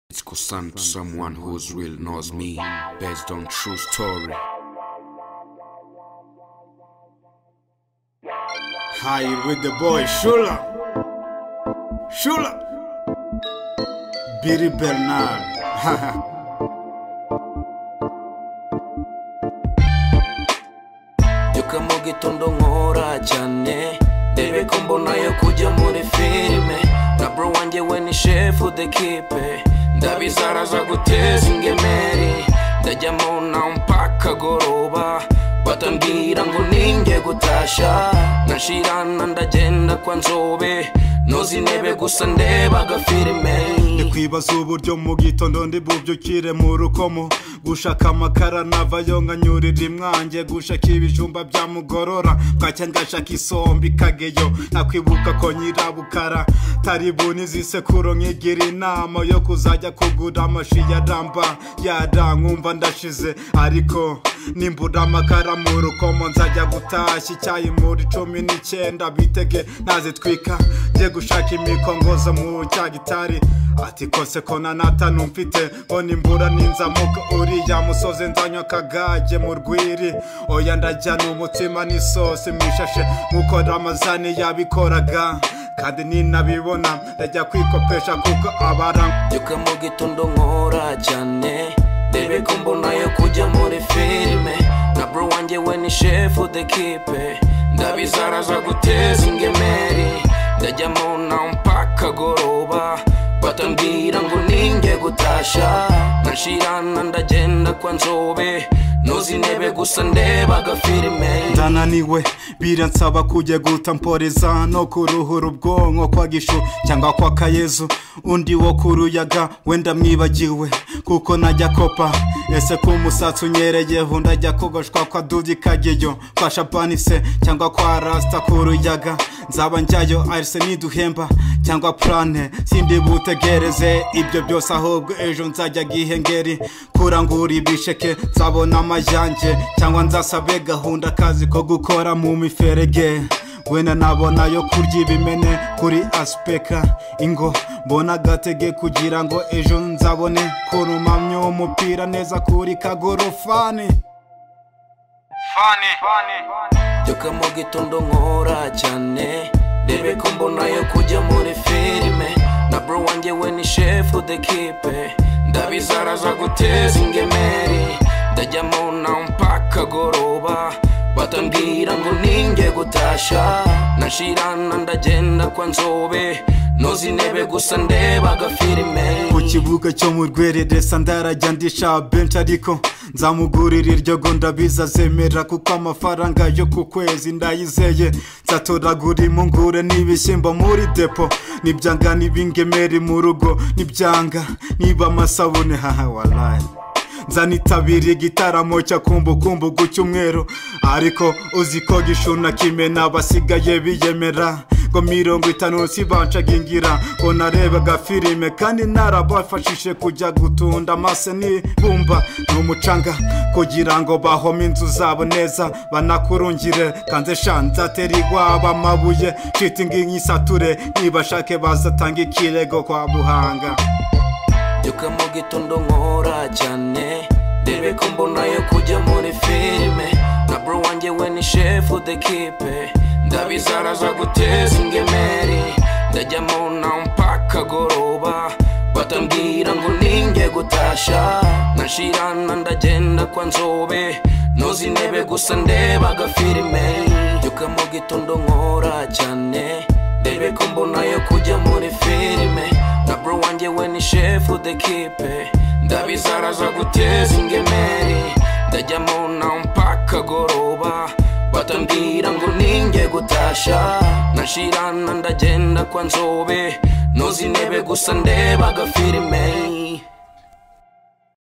It's concerned to someone who's real knows me based on true story. High with the boy Shula. Shula. Billy Bernard. mbyuka mu gitondo nkora cyane debe ko mbona yo kujya muri filime na bro wanjye we ni shefu dekipe ndabizaraza guteza ingemeri ndajyamo na mpaka goroba batambwira ngo ninge gutashya nashirana ndagenda kwa nzobe nozi intebe gusa ndeba agafilime kwibaza uburyo mu gitondo ndi bubyukire mu rukomo gushaka amakara navayo nkanyurira imwange gushaka ibijumba byamugorora bwacya ngashaka isombe ikageyo nakwibuka ko nyirabukara taribuni zisekuro nkigira inama yo kuzajya kugura amashi ya ramba yada nkumva ndashize ariko nimbura amakara mu rukomo nzajya gutashya icyayi muri cumi n'icyenda bitege nazitwika njye gushaka imikongozo mu cya gitari ati kose ko na nata numfite ngo nimbura ninzamuka uriya musozi nzanywa akagage mu rwiri oya ndajyana umutima n'isosi mwishashe nk'uko ramazani yabikoraga kandi ninabibona ndajya kwikopesha kuko abara mbyuka mu gitondo nkora cyane ndebe ko mbona yo kujya muri filime na bro wanjye we ni shefu dekipe ndabizaraza guteza ingemeri ndajyamo na mpaka goroba batambwira ngo ninge gutashya nashirana ndagenda kwa nzobe nozi intebe gusa ndeba agafilime ndananiwe biransaba kujya guta mporeza no kuruhura ubwonko kwa gishu cyangwa kwa kayezu undi wo ku ruyaga wenda mwibagiwe kuko najya kopa ese ko umusatsi unyereyeho ndajya kogoshwa kwa dudu kageyo kwa shabani se cyangwa kwa rasita ku ruyaga nzaba njyayo arise niduhemba cyangwa purane sindi butegereze ibyo byose ahubwo ejo nzajya gihengeri kurangura ibisheke nzabona amajange cyangwa nzasabe gahunda akazi ko gukora mu miferege wenda nabona yo kurya ibimene kuri asipeka ingo mbona agatege kugira ngo ejo nzabone kurumamya umupira neza kuri kagorofani mbyuka mu gitondo nkora cyane ndebe ko mbona yo kujya muri filime na bro wanjye we ni shefu dekipe ndabizaraza guteza ingemeri ndajyamo na mpaka goroba batambwira ngo ninge gutashya nashirana ndagenda kwa nzobe nozi intebe gusa ndeba agafilime ku kibuga cyo mu rwereresa ndarajya ndisha benshi ariko nzamugurira iryo go ndabiza zemera kuko amafaranga yo ku kwezi ndayizeye nzatoragura impungure n'ibishyimbo muri depo nibyanga n'ibingemeri mu rugo nibyanga niba amasabune haha warayi nzanitabira igitaramo cya kumbukumbugu cy'umweru ariko uzi ko gishuna kimena basigaye biyemera ngo mirongo itanu si bancagingira ngo narebe agafilime kandi narabafashije kujya gutunda amase n'ibumba n'umucanga kugira ngo bahome inzu zabo neza banakurungire kanze shanzateri iwabo amabuye shitingi nk'isature nibashake bazatanga ikirego kwa buhanga mbyuka mu gitondo nkora cyane ndebe ko mbona yo kujya muri filime na bro wanjye we ni shefu dekipe ndabizaraza guteza ingemeri ndajyamo na mpaka goroba batambwira ngo ninge gutashya nashirana ndagenda kwa nzobe nozi intebe gusa ndeba agafilime mbyuka mu gitondo nkora cyane ndebe ko mbona yo kujya muri filime na bro wanjye we ni shefu dekipe ndabizaraza guteza ingemeri ndajyamo na mpaka goroba batambwira ngo ninge gutashya nashirana ndagenda kwa nzobe nozi intebe gusa ndeba agafilime